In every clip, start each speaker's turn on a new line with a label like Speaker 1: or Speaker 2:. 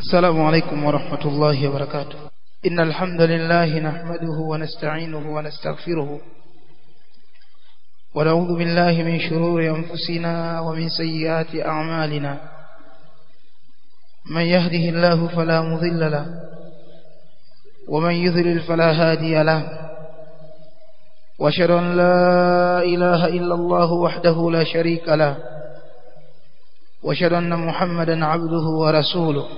Speaker 1: السلام عليكم ورحمة الله وبركاته إن الحمد لله نحمده ونستعينه ونستغفره ونعوذ بالله من شرور أنفسنا ومن سيئات أعمالنا من يهده الله فلا مضل له ومن يذلل فلا هادي له واشهد أن لا إله إلا الله وحده لا شريك له واشهد أن محمدا عبده ورسوله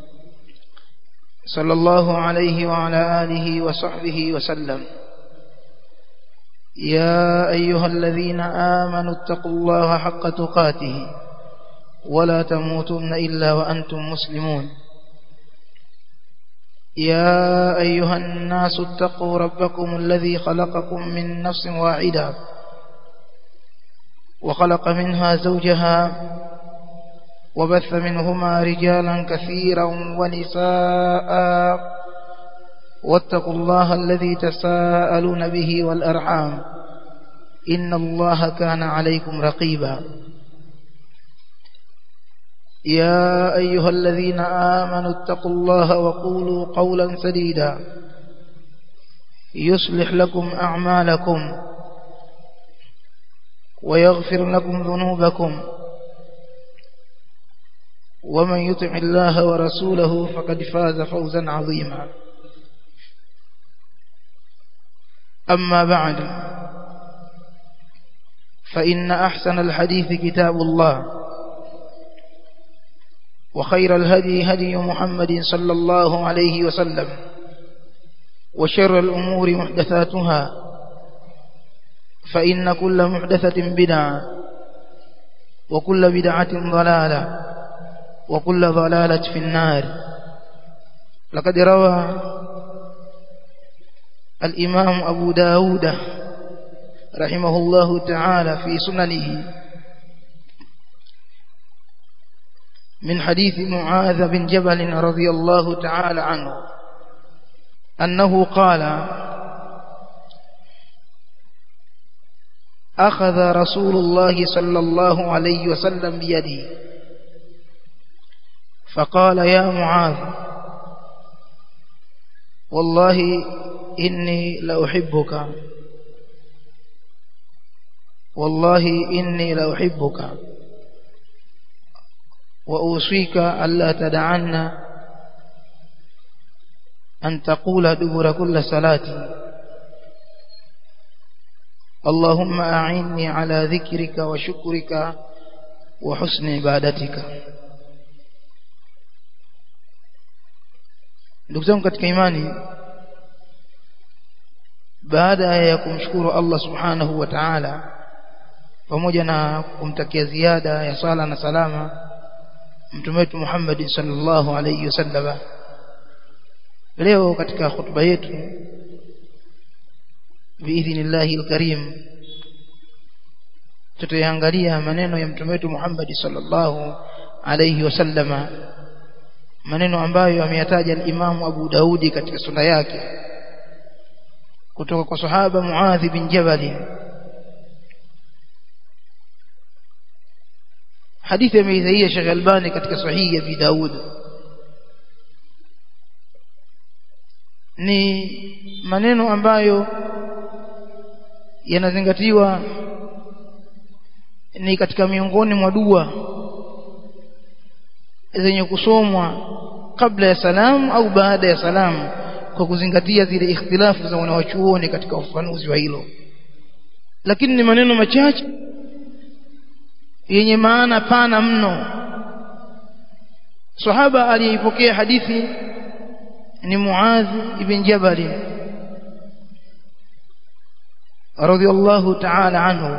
Speaker 1: صلى الله عليه وعلى آله وصحبه وسلم يا أيها الذين آمنوا اتقوا الله حق تقاته ولا تموتن إلا وأنتم مسلمون يا أيها الناس اتقوا ربكم الذي خلقكم من نفس واحدة وخلق منها زوجها وبث منهما رجالا كثيرا ونساء واتقوا الله الذي تساءلون به والأرحام إن الله كان عليكم رقيبا يا أيها الذين آمنوا اتقوا الله وقولوا قولا سديدا يصلح لكم أعمالكم ويغفر لكم ذنوبكم ومن يطع الله ورسوله فقد فاز فوزا عظيما أما بعد فإن أحسن الحديث كتاب الله وخير الهدي هدي محمد صلى الله عليه وسلم وشر الأمور محدثاتها فإن كل محدثة بدعة وكل بدعة ضلالة وكل ضلالة في النار لقد روى الإمام أبو داود رحمه الله تعالى في سننه من حديث معاذ بن جبل رضي الله تعالى عنه أنه قال أخذ رسول الله صلى الله عليه وسلم بيدي فقال يا معاذ والله إني لأحبك والله إني لأحبك وأوصيك ألا تدعن أن تقول دبر كل صلاة اللهم أعني على ذكرك وشكرك وحسن عبادتك ndugu zangu katika imani baada ya kumshukuru Allah subhanahu wa ta'ala pamoja na kumtakia ziada ya sala na salama mtume wetu Muhammad sallallahu alayhi wasallam leo katika hutuba yetu biidhnillahi alkarim tutaangalia maneno ya mtume wetu Muhammad sallallahu alayhi wasallam maneno ambayo ameyataja al-Imam Abu Daudi katika sunna yake kutoka kwa sahaba Muadh bin Jabal hadithi ameidhaia Sheikh Albani katika sahihi ya Abi Daud ni maneno ambayo yanazingatiwa ni katika miongoni mwa dua zenye kusomwa kabla ya salamu au baada ya salamu kwa kuzingatia zile ikhtilafu za wanawachuoni katika ufafanuzi wa hilo lakini ni maneno machache yenye maana pana mno sahaba aliyeipokea hadithi ni Muadh ibn Jabal radhiyallahu ta'ala anhu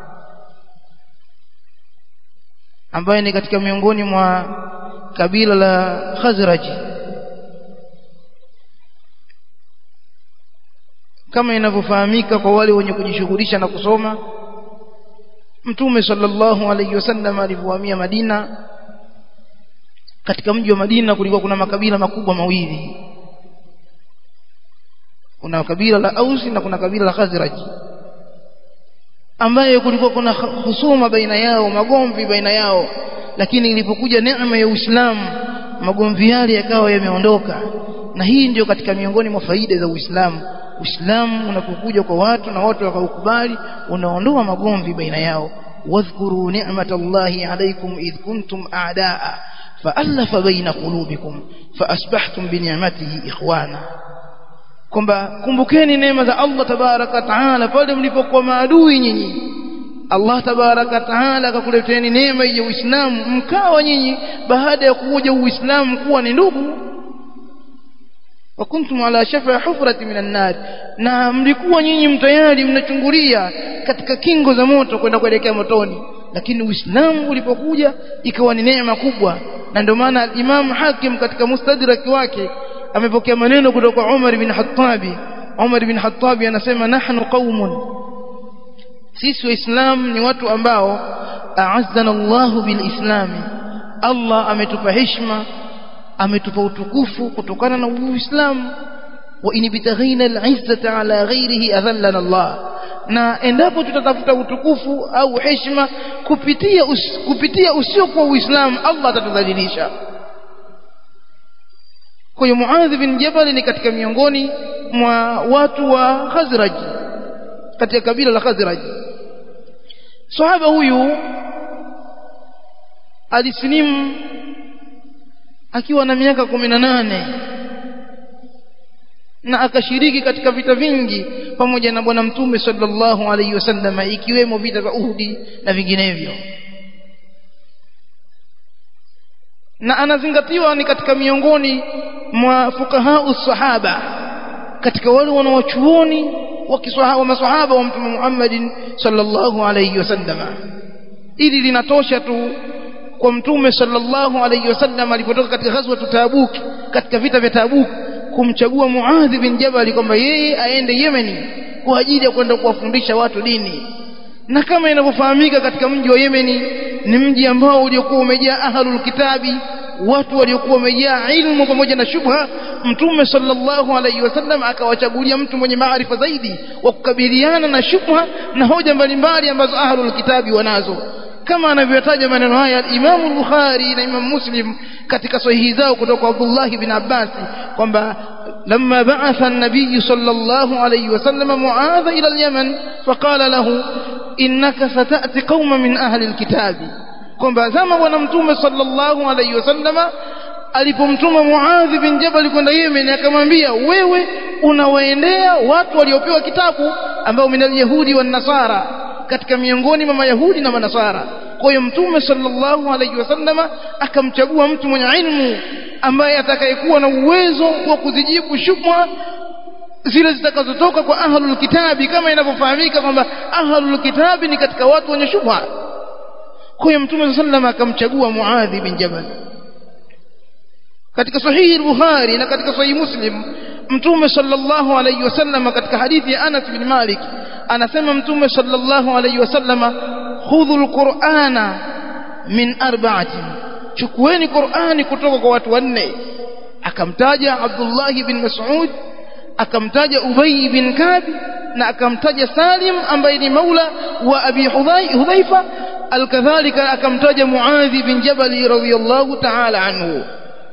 Speaker 1: ambaye ni katika miongoni mwa kabila la Khazraj kama inavyofahamika kwa wale wenye kujishughulisha na kusoma Mtume sallallahu alayhi wasallam alipohamia Madina katika mji wa Madina kulikuwa kuna makabila makubwa mawili kuna kabila la Ausi na kuna kabila la Khazraj ambaye kulikuwa kuna husuma baina yao magomvi baina yao lakini ilipokuja neema ya Uislamu magomvi yale yakawa yameondoka na hii ndio katika miongoni mwa faida za Uislamu Uislamu unapokuja kwa watu na watu wakaukubali unaondoa magomvi baina yao wadhkuru ni'matallahi alaykum idh kuntum a'daa fa'alafa baina qulubikum faasbahtum bi ni'matihi ikhwana kwamba kumbukeni neema za Allah tabaraka taala pale mlipokuwa maadui nyinyi Allah tabaraka taala akakuleteni neema ya Uislamu mkawa nyinyi baada ya kuja Uislamu kuwa ni ndugu wa kuntum ala shafa hufrati minan nar na mlikuwa nyinyi mtayari mnachungulia katika kingo za moto kwenda kuelekea motoni lakini Uislamu ulipokuja ikawa ni neema kubwa na ndio maana Imam Hakim katika mustadrak wake amepokea maneno kutoka Umar bin Hattabi Umar bin Hattabi anasema nahnu qaumun sisi waislamu ni watu ambao a'azzana Allahu bilislami Allah ametupa heshima ametupa utukufu kutokana na uislamu wa in bitaghina al'izzata ala ghairihi adhallana Allah na endapo tutatafuta utukufu au heshima kupitia us, kupitia usiokuwa uislamu Allah atatudhalilisha kwa hiyo Muadh bin Jabal ni katika miongoni mwa watu wa Khazraj katika kabila la Khazraj sahaba huyu alisilimu akiwa na miaka kumi na nane na akashiriki katika vita vingi pamoja na bwana mtume sallallahu alaihi wasallam ikiwemo vita vya Uhudi na vinginevyo na anazingatiwa ni katika miongoni mwa fuqaha sahaba katika wale wanawachuoni wa maswahaba wa mtume Muhammadin sallallahu alaihi wasallam ili linatosha tu kwa mtume sallallahu alaihi wasallam alipotoka katika ghazwa Tabuk katika vita vya Tabuk kumchagua Muadh bin Jabal kwamba yeye aende Yemeni kwa ajili ya kwenda kuwafundisha watu dini na kama inavyofahamika katika mji wa Yemeni ni mji ambao uliokuwa umejaa ahlul kitabi watu waliokuwa wamejaa ilmu pamoja na shubha mtume sallallahu alaihi wasallam akawachagulia mtu mwenye maarifa zaidi wa kukabiliana na shubha na hoja mbalimbali ambazo ahlul kitabi wanazo kama anavyotaja maneno haya Imam al-Bukhari na Imam Muslim katika sahihi zao kutoka Abdullah bin Abbas kwamba لما بعث النبي صلى الله عليه وسلم معاذ إلى اليمن فقال له إنك ستأتي قوما من أهل الكتاب kwamba zama bwana mtume sallallahu alaihi wasallama alipomtuma Muadh bin Jabal kwenda Yemen akamwambia wewe unawaendea watu waliopewa kitabu ambao minal yahudi wan nasara katika miongoni mwa mayahudi na manasara kwa hiyo mtume sallallahu alaihi wasallama akamchagua mtu mwenye ilmu ambaye atakayekuwa na uwezo wa kuzijibu shubha zile zitakazotoka kwa ahlul kitabi kama inavyofahamika kwamba ahlul kitabi ni katika watu wenye shubha kwa hiyo mtume sallallahu akamchagua Muadhi bin Jabal katika sahihi al-Bukhari na katika sahihi Muslim mtume sallallahu alayhi wasallam katika hadithi ya Anas bin Malik anasema mtume sallallahu alayhi wasallam khudhul qur'ana min arba'atin chukueni qur'ani kutoka kwa watu wanne akamtaja Abdullah bin Mas'ud akamtaja Ubay bin Kab na akamtaja Salim ambaye ni maula wa Abi Hudhaifa alkadhalika akamtaja Muadh bin Jabal radhiyallahu ta'ala anhu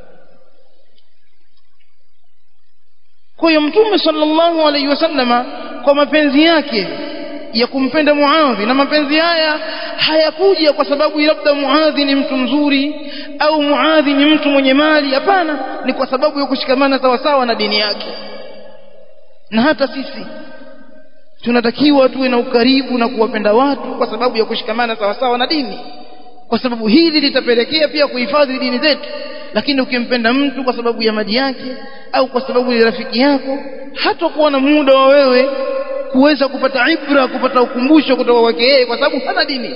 Speaker 1: kwa hiyo mtume sallallahu alaihi wasallama kwa mapenzi yake ya kumpenda Muadhi na mapenzi haya hayakuja kwa sababu labda Muadhi ni mtu mzuri au Muadhi ni mtu mwenye mali hapana ni kwa sababu ya kushikamana sawasawa na dini yake na hata sisi tunatakiwa tuwe na ukaribu na kuwapenda watu kwa sababu ya kushikamana sawasawa na dini kwa sababu hili litapelekea pia kuhifadhi dini zetu lakini ukimpenda mtu kwa sababu ya mali yake au kwa sababu ya rafiki yako hatakuwa na muda wa wewe kuweza kupata ibra kupata ukumbusho kutoka kwake yeye kwa sababu hana dini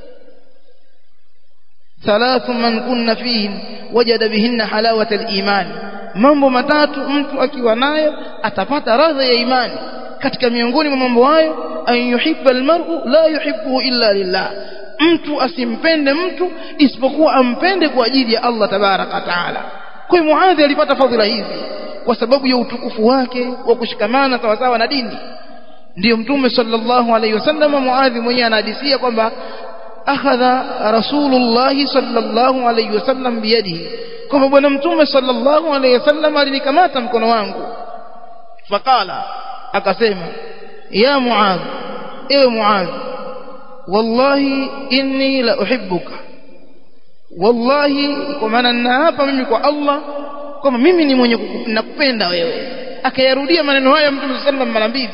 Speaker 1: thalathu man kunna fihim wajada bihinna halawata al-iman mambo matatu mtu akiwa nayo atapata radha ya imani katika miongoni mwa mambo hayo an yuhibba almar'u la yuhibbu illa lillah mtu asimpende mtu isipokuwa ampende kwa ajili ya Allah tabaraka taala kwa hiyo Muadhi alipata fadhila hizi kwa sababu ya utukufu wake wa kushikamana sawa sawa na dini ndiyo mtume sallallahu alaihi wasallam Muadhi mwenyewe anahadisia kwamba akhadha rasulullah sallallahu alaihi wasallam biyadihi kwamba bwana mtume sallallahu alaihi wasallam alinikamata mkono wangu faqala akasema ya muadh ewe muadh wallahi inni la uhibbuka wallahi kwa maana ninaapa mimi kwa Allah kwamba mimi ni mwenye nakupenda wewe akayarudia maneno haya mtume sallallahu alaihi wasallam mara mbili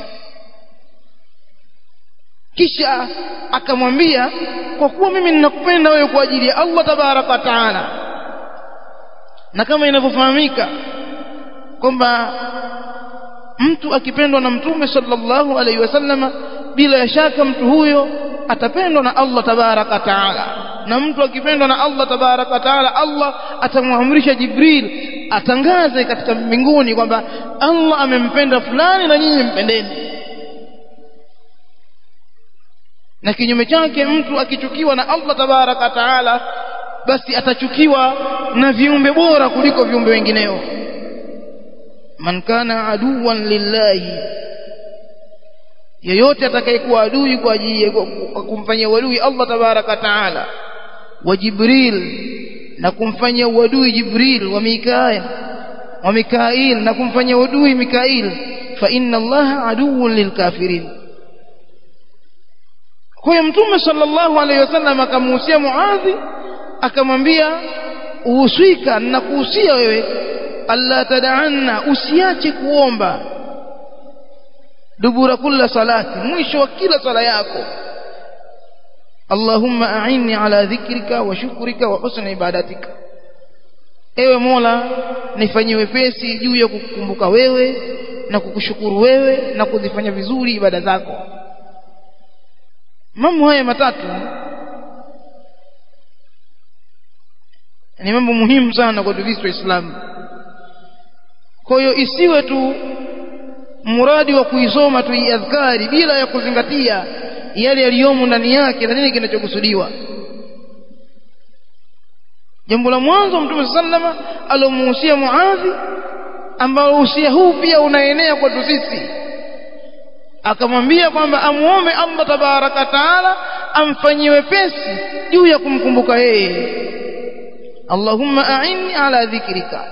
Speaker 1: kisha akamwambia kwa kuwa mimi ninakupenda wewe kwa ajili ya Allah tabaraka taala na kama inavyofahamika kwamba mtu akipendwa na mtume sallallahu alaihi wasallam bila ya shaka mtu huyo atapendwa na Allah tabaraka taala na mtu akipendwa na Allah tabaraka taala Allah atamwamrisha Jibril atangaze katika mbinguni kwamba Allah amempenda fulani na nyinyi mpendeni na kinyume chake mtu akichukiwa na Allah tabaraka taala basi atachukiwa na viumbe bora kuliko viumbe wengineo man kana aduwan lillahi yeyote atakayekuwa adui kwa ajili ya kumfanyia uadui Allah tabaraka taala wa Jibril na kumfanyia uadui Jibril wa Mikail wa Mikail na kumfanyia uadui Mikail fa inna Allah aduwwun lilkafirin kwa hiyo mtume sallallahu alaihi wasallam akamuhusia Muadhi akamwambia uhusika na kuhusia wewe alla tad'anna usiache kuomba dubura kulla salati mwisho wa kila sala yako Allahumma a'inni ala dhikrika wa shukrika wa husni ibadatika ewe Mola nifanyie wepesi juu ya kukumbuka wewe na kukushukuru wewe na kuzifanya vizuri ibada zako mambo haya matatu ni mambo muhimu sana kwa sisi waislamu kwa hiyo isiwe tu muradi wa kuisoma tu adhkari bila ya kuzingatia yale yaliyomo ndani yake na nini kinachokusudiwa jambo la mwanzo mtume sallama alomuhusia muadhi ambao usia huu pia unaenea kwetu sisi akamwambia kwamba amuombe Allah tabaraka taala amfanyie wepesi juu ya kumkumbuka yeye Allahumma a'inni ala dhikrika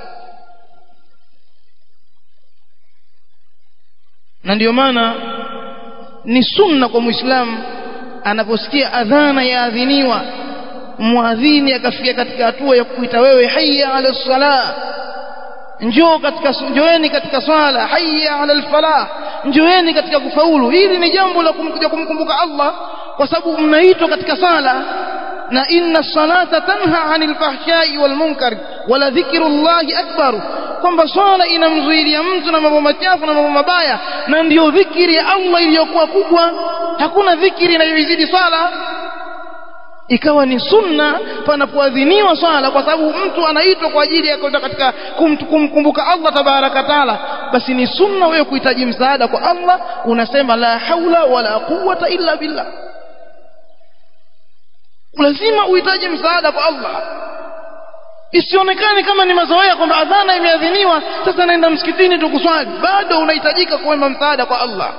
Speaker 1: na ndio maana ni sunna kwa muislamu anaposikia adhana yaadhiniwa muadhini akafikia katika hatua ya kuita wewe hayya ala salah njoo katika njoeni katika swala hayya ala alfalah njoeni katika kufaulu hili ni jambo la kumkuja kumkumbuka Allah kwa sababu mnaitwa katika sala na inna salata tanha anil fahshai wal munkar wala dhikrullahi akbar kwamba swala inamzuilia mtu na mambo machafu na mambo mabaya na ndiyo dhikiri ya Allah iliyokuwa kubwa hakuna dhikiri inayozidi swala ikawa ni sunna panapoadhiniwa swala kwa sababu mtu anaitwa kwa ajili ya kwenda katika kumkumbuka Allah tabaraka taala basi ni sunna wewe kuhitaji msaada kwa Allah unasema la haula wala quwwata illa billah lazima uhitaji msaada kwa Allah isionekane kama ni mazoea kwamba adhana imeadhiniwa sasa naenda msikitini tu kuswali bado unahitajika kuomba msaada kwa Allah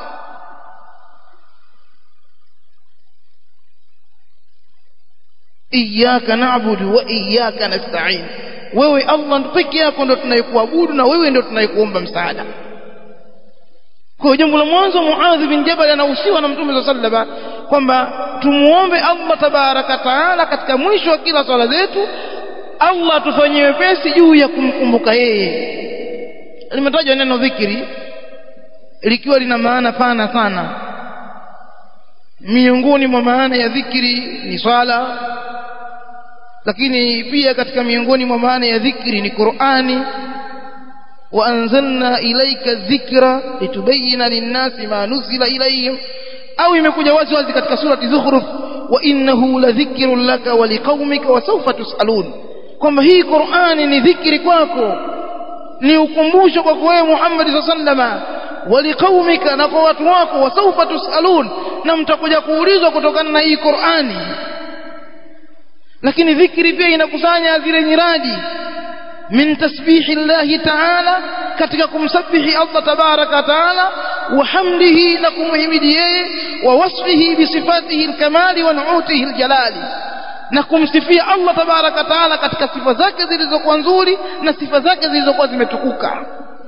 Speaker 1: iyyaka na'budu wa iyyaka nasta'in wewe Allah peke yako ndo tunayekuabudu na wewe ndo tunayekuomba msaada kwa jambo la mwanzo Muadh bin Jabal anahusiwa na Mtume sallallahu alaihi kwamba tumuombe Allah tabaraka taala katika mwisho wa kila swala zetu Allah tufanyie wepesi juu ya kumkumbuka yeye limetajwa neno dhikri likiwa lina maana pana sana miongoni mwa maana ya dhikri ni swala lakini pia katika miongoni mwa maana ya dhikri ni Qur'ani وأنزلنا إليك الذكر لتبين للناس ما نزل إليهم أو imekuja wazi wazi katika surati Zukhruf wa innahu ladhikrun laka wa liqaumika wa sawfa tusalun kwamba hii Qur'ani ni dhikri kwako ni ukumbusho kwako wewe Muhammad sallallahu wa liqaumika na kwa watu wako wa sawfa tusalun na mtakuja kuulizwa kutokana na hii Qur'ani lakini dhikri pia inakusanya zile nyiradi من تسبيح الله تعالى katika kumsabihi Allah tabaraka taala wa hamdihi na kumhimidi yeye wa wasfihi bi sifatihi alkamali wa nu'utihi aljalali na kumsifia Allah tabaraka taala katika sifa zake zilizokuwa nzuri na sifa zake zilizokuwa zimetukuka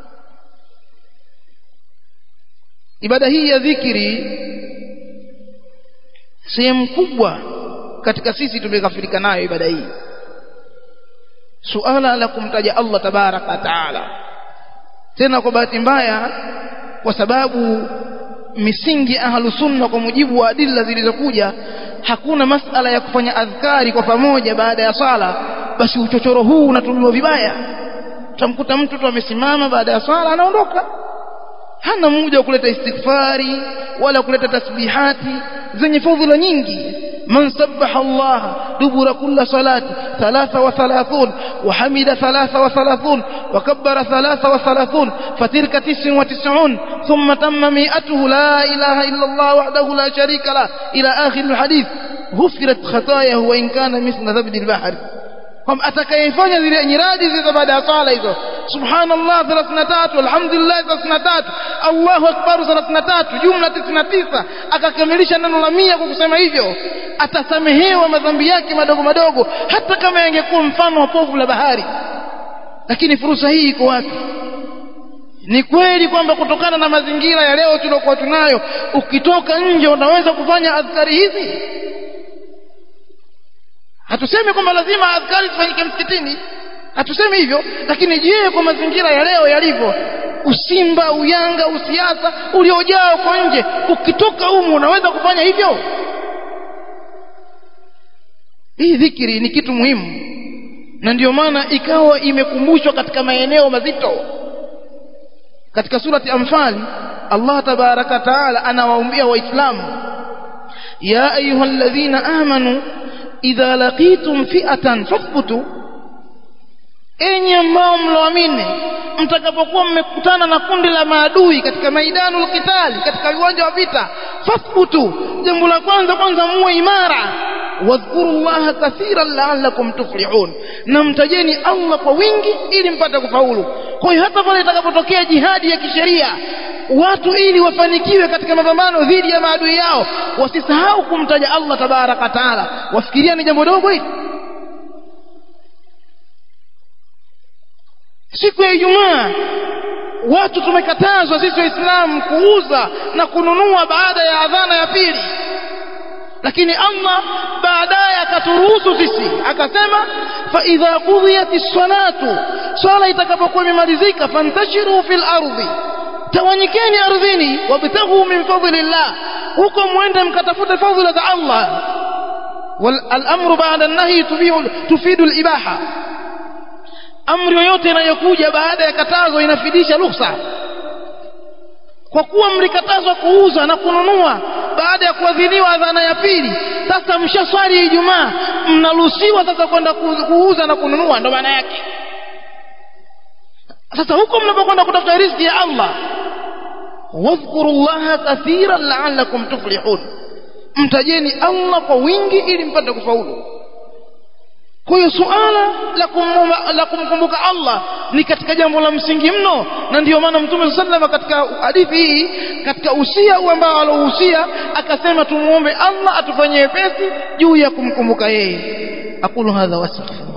Speaker 1: ibada hii ya dhikri sehemu kubwa katika sisi tumekafirika nayo ibada hii suala la kumtaja Allah tabaraka taala tena kwa bahati mbaya kwa sababu misingi ahlu sunna kwa mujibu wa adilla zilizokuja hakuna masala ya kufanya adhkari kwa pamoja baada ya sala basi uchochoro huu unatumiwa vibaya utamkuta mtu tu amesimama baada ya sala anaondoka hana muda wa kuleta istighfari wala kuleta tasbihati zenye fadhila nyingi من سبح الله دبر كل صلاة ثلاثة وثلاثون وحمد ثلاثة وثلاثون وكبر ثلاثة وثلاثون فتلك تسع وتسعون ثم تم مئته لا إله إلا الله وحده لا شريك له إلى آخر الحديث غفرت خطاياه وإن كان مثل ذبد البحر kwam atakayefanya zile nyiradi zile baada ya sala hizo subhanallah 33 alhamdulillah 33 allahu akbar 33 jumla 99 akakamilisha neno la mia kwa kusema hivyo atasamehewa madhambi yake madogo madogo hata kama yangekuwa mfano wa povu la bahari lakini fursa hii iko wapi ni kweli kwamba kutokana na mazingira ya leo tuliokuwa tunayo ukitoka nje unaweza kufanya adhkari hizi hatusemi kwamba lazima adhkari zifanyike msikitini hatusemi hivyo lakini je kwa mazingira ya leo yalivyo usimba uyanga usiasa uliojaa uko nje ukitoka humu unaweza kufanya hivyo hii dhikiri ni kitu muhimu na ndio maana ikawa imekumbushwa katika maeneo mazito katika surati anfal Allah tabaraka taala anawaambia waislamu ya ayyuhalladhina amanu idha laqitum fi'atan fathbutu enyi ambao mloamini mtakapokuwa mmekutana na kundi la maadui katika maidanul qitali katika viwanja wa vita fathbutu jambo la kwanza kwanza muwe imara wadhkuru llaha kathiran la'allakum tuflihun na mtajeni Allah kwa wingi ili mpate kufaulu kwa hiyo hata pale itakapotokea jihadi ya kisheria watu ili wafanikiwe katika mapambano dhidi ya maadui yao wasisahau kumtaja Allah tabaraka taala wafikiria ni jambo dogo hili siku ya Ijumaa watu tumekatazwa sisi waislamu kuuza na kununua baada ya adhana ya pili lakini Allah baadaye akaturuhusu sisi akasema fa idha qudhiyatis salatu swala itakapokuwa imemalizika fantashiru fil ardi tawanyikeni ardhini wabtaghu min fadlillah huko mwende mkatafute fadhila za Allah والامر بعد النهي تفيد الاباحه amri yoyote inayokuja baada ya katazo inafidisha ruhusa kwa kuwa mlikatazwa kuuza na kununua baada ya kuadhiniwa adhana ya pili sasa mshaswali Ijumaa mnaruhusiwa sasa kwenda kuuza na kununua ndo maana yake sasa huko mnapokwenda kutafuta riziki ya Allah wadhkuru llaha kathiran la'allakum tuflihun mtajeni Allah kwa wingi ili mpate kufaulu kwa hiyo suala la, la kumkumbuka Allah ni katika jambo la msingi mno na ndiyo maana mtume sallallahu katika hadithi hii katika usia ambao alohusia akasema tumuombe Allah atufanyie wepesi juu ya kumkumbuka yeye aqulu hadha wastaghfirullah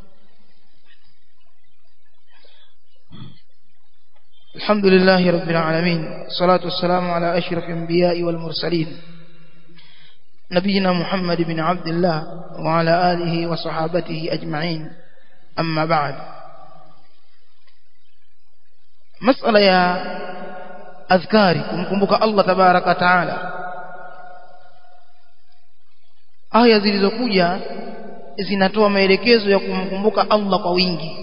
Speaker 1: الحمد لله رب العالمين والصلاة والسلام على أشرف الأنبياء والمرسلين نبينا محمد بن عبد الله وعلى آله وصحابته أجمعين أما بعد مسألة يا أذكاري kumkumbuka Allah tabaraka taala aya zilizokuja zinatoa maelekezo ya kumkumbuka Allah kwa wingi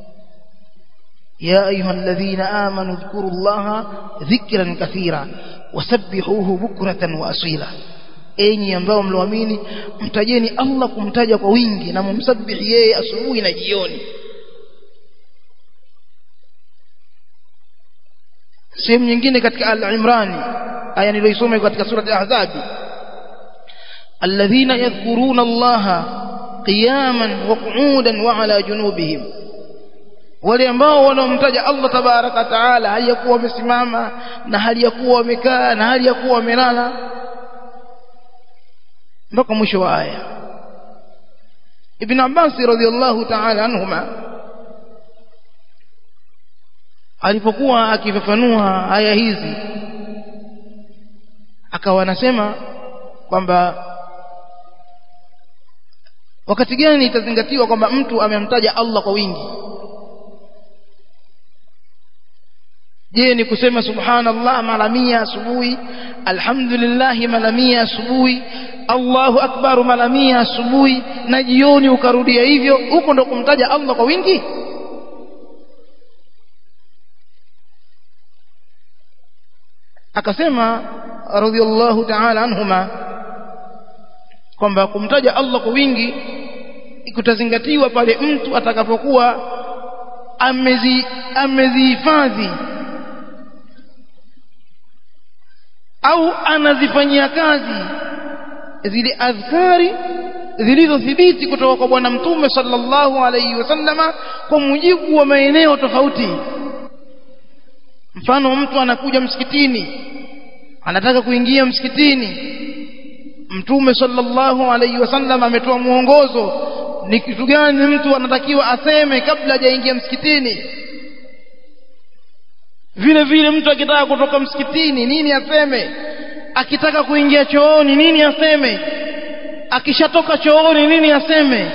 Speaker 1: يا أيها الذين آمنوا اذكروا الله ذكرا كثيرا وسبحوه بكرة وأصيلا enyi ambao mloamini mtajeni Allah kumtaja kwa wingi na mumsabihi yeye asubuhi na jioni sehemu nyingine katika al-Imran aya niliyoisoma katika sura al-Ahzab alladhina yadhkuruna Allah qiyaman wa qu'udan wa ala junubihim wale ambao wanaomtaja Allah tabaraka taala hali ya kuwa wamesimama na hali ya kuwa wamekaa na hali ya kuwa wamelala mpaka mwisho wa aya ibn Abbas radhiallahu ta'ala anhuma alipokuwa akifafanua aya hizi akawa anasema kwamba wakati gani itazingatiwa kwamba mtu amemtaja Allah kwa wingi je ni kusema subhanallah mara mia asubuhi alhamdulillah mara mia asubuhi Allahu akbar mara mia asubuhi na jioni ukarudia hivyo huko ndo kumtaja Allah kwa wingi akasema radhiallahu ta'ala anhuma kwamba kumtaja Allah kwa wingi kutazingatiwa pale mtu atakapokuwa amezi amezihifadhi au anazifanyia kazi zile adhkari zilizothibiti kutoka kwa bwana mtume sallallahu alayhi wasallama kwa mujibu wa maeneo tofauti mfano mtu anakuja msikitini anataka kuingia msikitini mtume sallallahu alayhi wasallam ametoa mwongozo ni kitu gani mtu anatakiwa aseme kabla hajaingia msikitini vile vile mtu akitaka kutoka msikitini nini aseme akitaka kuingia chooni nini aseme akishatoka chooni nini aseme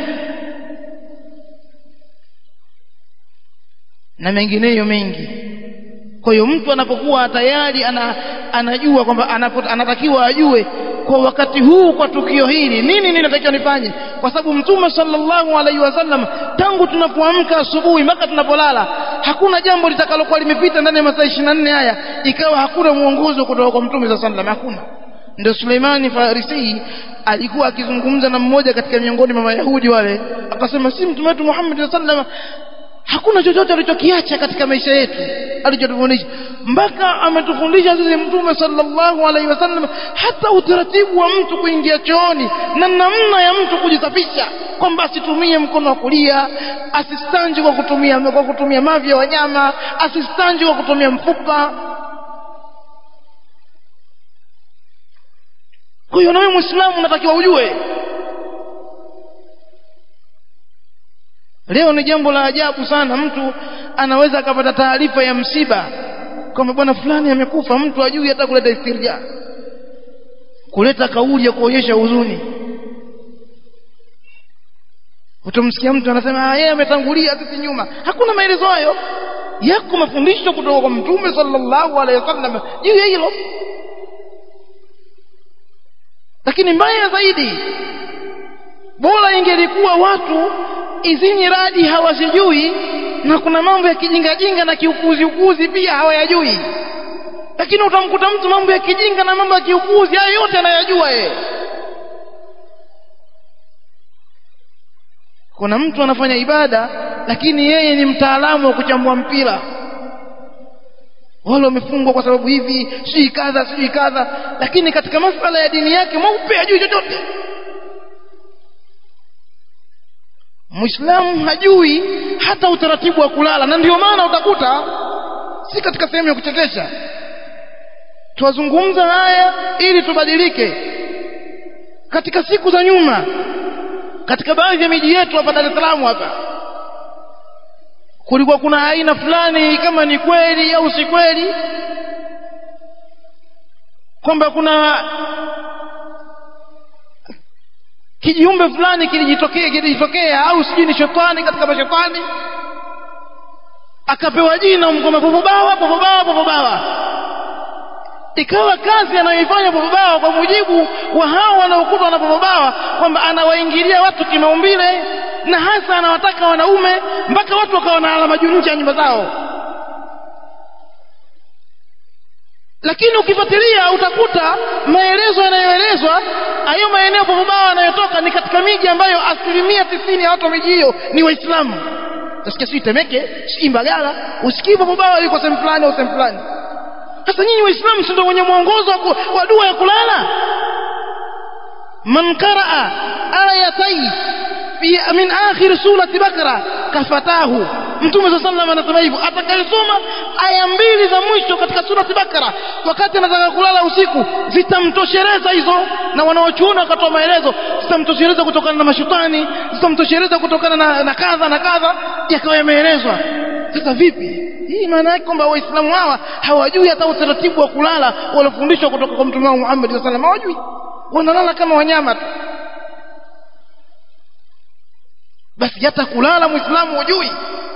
Speaker 1: na mengineyo mengi kwa hiyo mtu anapokuwa tayari ana, anajua kwamba anatakiwa ajue kwa wakati huu kwa tukio hili nini nini natakiwa nifanye kwa sababu mtume sallallahu alaihi wasallam tangu tunapoamka asubuhi mpaka tunapolala hakuna jambo litakalokuwa limepita ndani ya masaa 24 haya ikawa hakuna mwongozo kutoka kwa mtume sallallahu alaihi wasallam hakuna ndio Suleimani Farisi alikuwa akizungumza na mmoja katika miongoni mwa Mayahudi wale akasema si mtume wetu Muhammad sallallahu alaihi wasallam hakuna chochote alichokiacha katika maisha yetu alichotufundisha mpaka ametufundisha sisi mtume sallallahu alaihi wasallam hata utaratibu wa mtu kuingia chooni na namna ya mtu kujisafisha kwamba asitumie mkono wa kulia asistanji kwa kutumia kwa kutumia mavi ya wanyama asistanji kwa kutumia mfupa kwa hiyo nawe muislamu unatakiwa ujue leo ni jambo la ajabu sana mtu anaweza akapata taarifa ya msiba kwamba bwana fulani amekufa mtu ajui hata kuleta istirja kuleta kauli ya kuonyesha huzuni utamsikia mtu anasema yeye ametangulia sisi nyuma hakuna maelezo hayo yako mafundisho kutoka kwa mtume sallallahu alaihi wasallam juu ya hilo lakini mbaya zaidi bora ingelikuwa watu hizi radi hawazijui na kuna mambo ya kijinga jinga na kiukuzi ukuzi pia hawayajui lakini utamkuta mtu mambo ya kijinga na mambo ya kiukuzi hayo yote anayajua yeye kuna mtu anafanya ibada lakini yeye ni mtaalamu wa kuchambua mpira wale wamefungwa kwa sababu hivi sijui kadha sijui kadha lakini katika masala ya dini yake mweupe hajui chochote Muislamu hajui hata utaratibu wa kulala na ndio maana utakuta si katika sehemu ya kuchekesha tuwazungumza haya ili tubadilike katika siku za nyuma katika baadhi ya miji yetu hapa Dar es Salaam hapa kulikuwa kuna aina fulani kama ni kweli au si kweli kwamba kuna kijiumbe fulani kilijitokea kilijitokea au sijui ni shetani katika mashetani akapewa jina mkoma popobawa popobawa popobawa ikawa kazi anayoifanya popobawa kwa mujibu wa hao wanaokutwa na popobawa kwamba anawaingilia watu kimaumbile na hasa anawataka wanaume mpaka watu wakawa na alama juu nje ya nyumba zao lakini ukifuatilia utakuta maelezo yanayoelezwa hayo maeneo popobawa yanayotoka ni katika miji ambayo asilimia tisini ya watu wa miji hiyo ni waislamu utasikia sijui temeke sijui mbagala usikii popobawa yuko sehemu fulani au sehemu fulani sasa nyinyi waislamu si ndio wenye mwongozo wa dua ya kulala man qaraa ayatai fi min akhir surati bakra kafatahu mtume sallallahu alaihi wasallam anasema hivyo atakayesoma aya mbili za mwisho katika surati bakara wakati anataka kulala usiku zitamtosheleza hizo na wanaochuona wakatoa maelezo zitamtosheleza kutokana na mashetani zitamtosheleza kutokana na, na kadha na kadha yakawa yameelezwa sasa vipi hii maana yake kwamba waislamu hawa hawajui hata utaratibu wa kulala waliofundishwa kutoka kwa mtume wao Muhammad sallallahu alaihi wasallam hawajui wanalala kama wanyama tu basi hata kulala muislamu hujui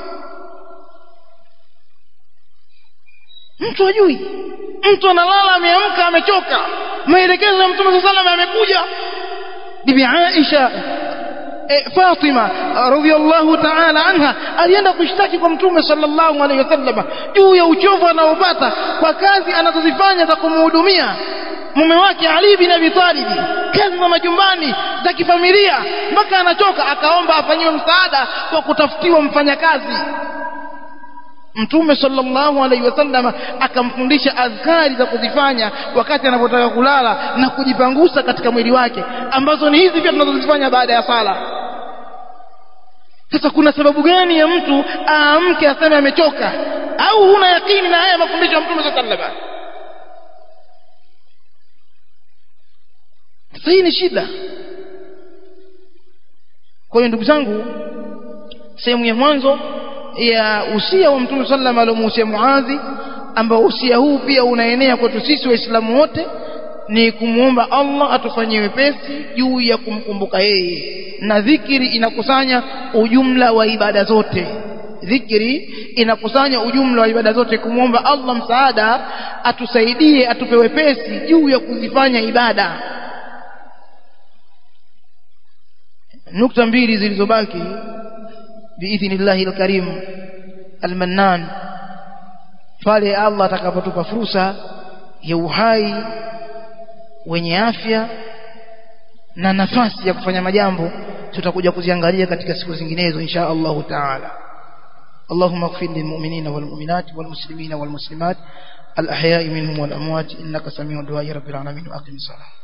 Speaker 1: mtu hajui mtu analala ameamka amechoka maelekezo ya mtume sallallahu alaihi wasallam yamekuja bibi Aisha e, Fatima radhiallahu ta'ala anha alienda kushtaki kwa mtume sallallahu alaihi wasallam juu ya uchovu anaopata kwa kazi anazozifanya za kumhudumia mume wake Ali bin Abi Talib kazi za majumbani za kifamilia mpaka anachoka akaomba afanyiwe msaada kwa kutafutiwa mfanyakazi Mtume sallallahu alaihi wasallam akamfundisha adhkari za kuzifanya wakati anapotaka kulala na kujipangusa katika mwili wake ambazo ni hizi pia tunazozifanya baada ya sala. Sasa kuna sababu gani ya mtu aamke aseme amechoka au huna yakini na haya mafundisho ya Mtume sallallahu alaihi wasallam? Sasa hii ni shida. Kwa hiyo ndugu zangu, sehemu ya mwanzo ya usia wa Mtume sallam aliomuhusia Muadhi ambao usia huu pia unaenea kwetu sisi waislamu wote ni kumwomba Allah atufanyie wepesi juu ya kumkumbuka yeye na dhikiri inakusanya ujumla wa ibada zote dhikri inakusanya ujumla wa ibada zote kumwomba Allah msaada atusaidie atupe wepesi juu ya kuzifanya ibada nukta mbili zilizobaki biidhnillahi alkarim almannan pale Allah atakapotupa fursa ya uhai wenye afya na nafasi ya kufanya majambo tutakuja kuziangalia katika siku zinginezo insha Allahu taala اللهم اغفر للمؤمنين والمؤمنات والمسلمين والمسلمات الأحياء منهم والأموات إنك سميع دعاء رب العالمين وأقم الصلاة